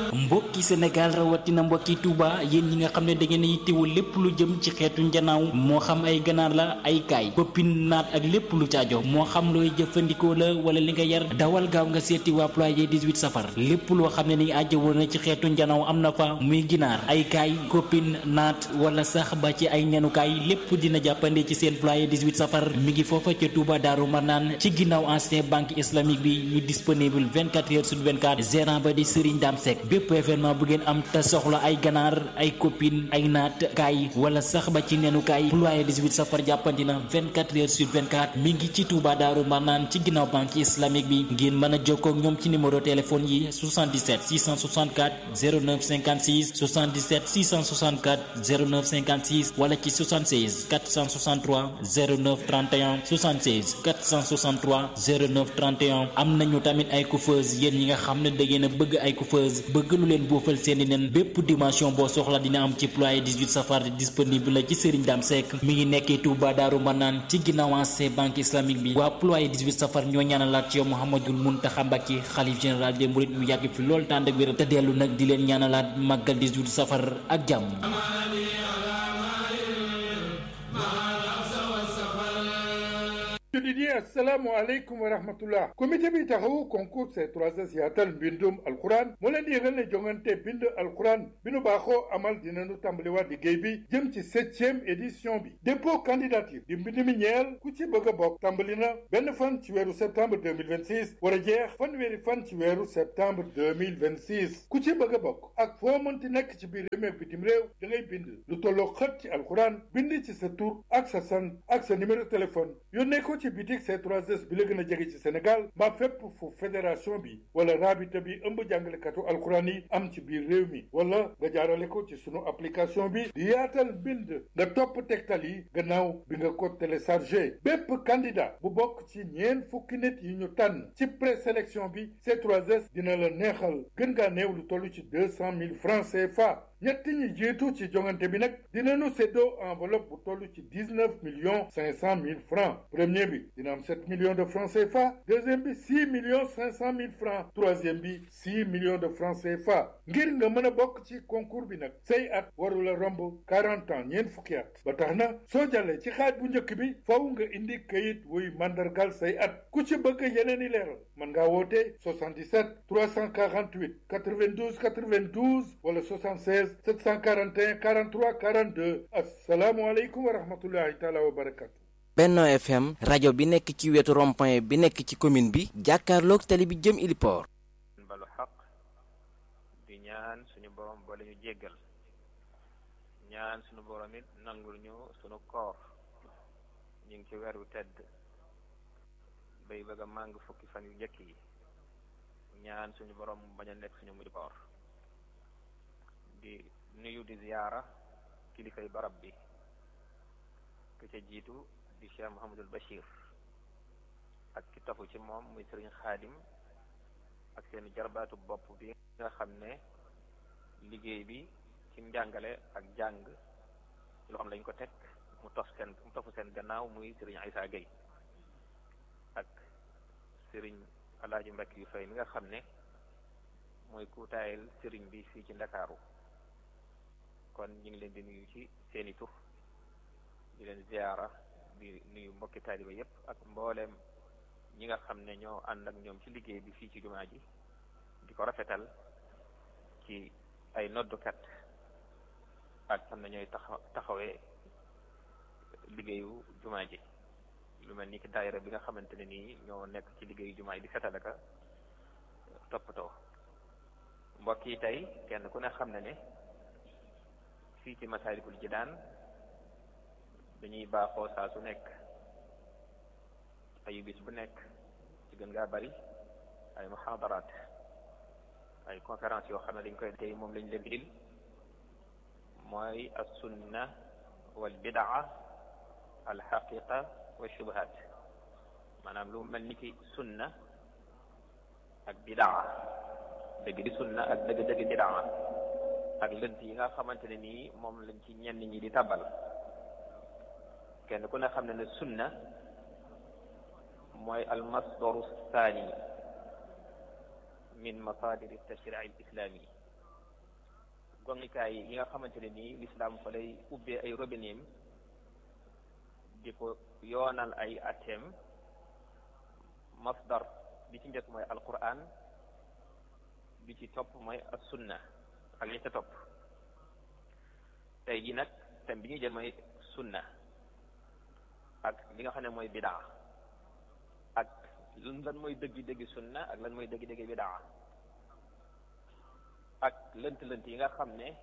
mbokki Sénégal rawatina mbokki Touba yéen ñi nga xam ne da ngeen a yittewoo lépp lu jëm ci xeetu njanaaw moo xam ay ganaar la ay kaay koppin naat ak lépp lu caajo moo xam looy jëfandikoo la wala li nga yar dawal gaaw nga seeti waa ployé 18 safar lépp loo xam ne ni ajjawoo na ci xeetu njanaaw am na fa muy ginaar ay kaay koppin naat wala sax ba ci ay nenukaay lépp dina jàppande ci seen ployé 18 safar mi ngi foofa ca Touba Daaru Marnaan ci ginnaaw ancien banque islamique bi ñu disponible 24 heures sur 24 gérant ba di Serigne Dame Seck bépp événement bu ngeen am te soxla ay ganaar ay copine ay naat kaay wala sax ba ci nenu kaay ployé 18 safar jàppandi na 24 heures sur 24 mi ngi ci Touba Daaru Marnaan ci ginnaaw banque islamique bi ngeen mën a jokkoo ak ñoom ci numéro téléphone yi 77 664 09 56 77 664 09 56 wala ci 76 463 09 31 76 463 09 31 am nañu tamit ay coiffeuse yéen ñi nga xam ne da ngeen a bëgg ay coiffeuse bëgg lu leen boofal seeni nen bépp dimension boo soxla dina am ci ployé 18 safar disponible la ci Serigne Dame Seck mi ngi nekkee Touba Daaru Manaan ci ginnaaw ancien banque islamique bi waa ployé 18 safar ñoo ñaanalaat ci yow Mouhamadul Mountakha Mbacké xalif général des mourides mu yàgg fi lool tànd ak wér te dellu nag di leen ñaanalaat màggal 18 safar ak jàmm jullit yi assalaamu aleykum wa rahmatullah comité bi taxawu concours C3S yaatal mbindum alquran moo leen di yëgal ne jongante bind alquran bi nu baaxoo amal dinañu tàmbaliwaat liggéey bi jëm ci septième édition bi dépôt candidature di mbind mi ñeel ku ci bëgg a bokk tàmbali na benn fan ci weeru septembre 2026 war a jeex fanweeri fan ci weeru septembre 2026 ku ci bëgg a bokk ak foo mënti nekk ci biir réew mi ak bitim réew da ngay bind lu tolloo xët ci alquran bind ci sa tur ak sa sant ak sa numéro téléphone yónnee ko ci bitik C3S bi la gën a jege ci Sénégal mbaa fépp fu fédération bi wala rabita bi ëmb jàngalekatu alxuraan yi am ci biir réew mi wala nga jaarale ko ci sunu application bi di yaatal bind nga topp tegtal yi gannaaw bi nga ko téléchargé bépp candidat bu bokk ci ñeen fukki nit yi ñu tànn ci présélection bi C3S dina la neexal gën ngaa néew lu toll ci deux cent mille francs CFA ñett ñi jiitu ci jongante bi nag dinañu séddoo enveloppe bu toll ci dix neuf millions cinq cent mille francs premier bi dina am sept millions de francs CFA deuxième bi six millions cinq cent mille francs troisième bi six millions de francs CFA ngir nga mën a bokk ci concours bi nag say at warula romb quarante ans ñeent fukki at ba tax na soo jàllee ci xaaj bu njëkk bi faw nga indi kayit wuy mandargal say at ku ci bëgg yeneen i leeral mën ngaa woote 77 348 92 92 wala 76 741 43 42 asalaamualeykum wa rahmatullahi taala wa barakatu Benno FM rajo bi nekk ci wetu rond-point bi nekk ci commune bi jàkkaarloog tali bi jëm Iliport balu xaq di ñaan suñu borom boole ñu jéggal ñaan suñu borom it nangul ñu suñu koor ñu ngi ci weeru tedd bay bëgg a màng fukki fan yu njëkk yi ñaan suñu borom bañ a nekk suñu mujj koor di nuyu di ziyaara kilifay barab bi ku ca jiitu di Cheikh Mouhamadul Bachir ak ki tafu ci moom muy sëriñ xaadim ak seen jarbaatu bopp bi nga xam ne liggéey bi ci njàngale ak jàng loo xam lañ ko teg mu tof seen mu tofu seen gannaaw muy sëriñ Aïssa Gueye ak sëriñ Alaaji Mbakki yu fay mi nga xam ne mooy kuutaayal sëriñ bi fii ci Ndakaaru kon ñu ngi leen di nuyu ci seeni tur di leen ziyaara di nuyu mbokki taaliba yépp ak mbooleem ñi nga xam ne ñoo ànd ak ñoom ci liggéey bi fii ci jumaa ji di ko rafetal ci ay noddukat ak xam ne ñooy taxaw taxawee liggéeyu jumaa ji lu mel ni ki daayira bi nga xamante ne nii ñoo nekk ci liggéeyu jumaa ji di setalaka toppatoo mbokk yi tey kenn ku ne xam ne ne fii ci Masaalikul Jinaan dañuy baaxoo saa su nekk ayu bis bu nekk ci gën ngaa bari ay muhaadaraat ay conférence yoo xam ne dañ koy tey moom lañ leen dil mooy as sunna wal bidaa al xaqiqa wa shubuhat maanaam lu mel ni ki sunna ak bidaa dëgg di sunna ak dëgg dëgg bidaa ak lënt yi nga xamante ne nii moom lañ ci ñenn ñi di tabal kenn ku ne xam ne ne sunna mooy almasdaru thani min masadir tashrii al islami gongikaay yi nga xamante ne nii lislaam fa lay ubbee ay robineem di ko yoonal ay atem masdar bi ci njëkk mooy alquran bi ci topp mooy as sunna ak li ca topp tey ji nag thème bi ñuy jël mooy sunna ak li nga xam ne mooy bidaa ak lan mooy dëggi-dëggi sunna ak lan mooy dëggi-dëggi bidaa ak lënt-lënt yi nga xam ne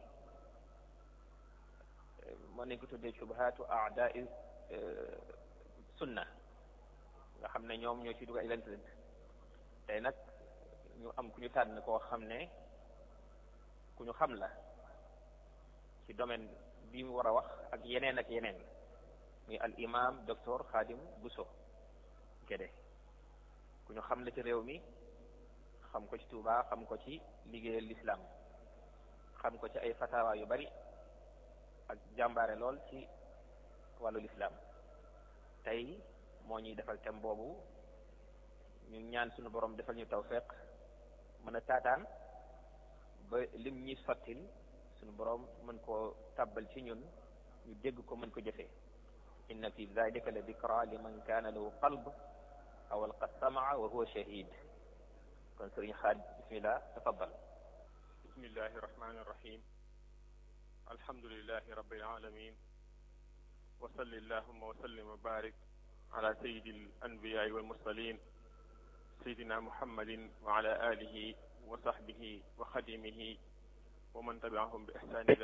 mën nañ ko tuddee subhatu aadai sunna nga xam ne ñoom ñoo ci dugg ay lënt-lënt tey nag ñu am ku ñu tànn koo xam ne ku ñu xam la ci domaine bi mu war a wax ak yeneen ak yeneen muy al imam docteur Khadim Bousso Guédé ku ñu xam la ci réew mi xam ko ci Touba xam ko ci liggéeyal lislaam xam ko ci ay fatawa yu bari ak jàmbaare lool ci wàllu lislaam tey moo ñuy defal thème boobu ñu ñaan suñu borom defal ñu tawfeex mën a taataan ba lim ñuy sottil suñu borom mën koo tàbbal ci ñun ñu dégg ko mën ko jëfee inna fi dalika la dikra liman kaana lahu qalb aw alqa samaa wa huwa shahid kon sëriñ xaaj bismillah tafaddal bismillahi rahmani rahim alhamdulilahi rabbil alamin wa salli allahuma wa sallim wa barik ala sayidi al anbiyai wal mursalin sayidina muhammadin wa ala alihi wa sahbihi wa xadimihi wa man tabiahum bi ihsani ila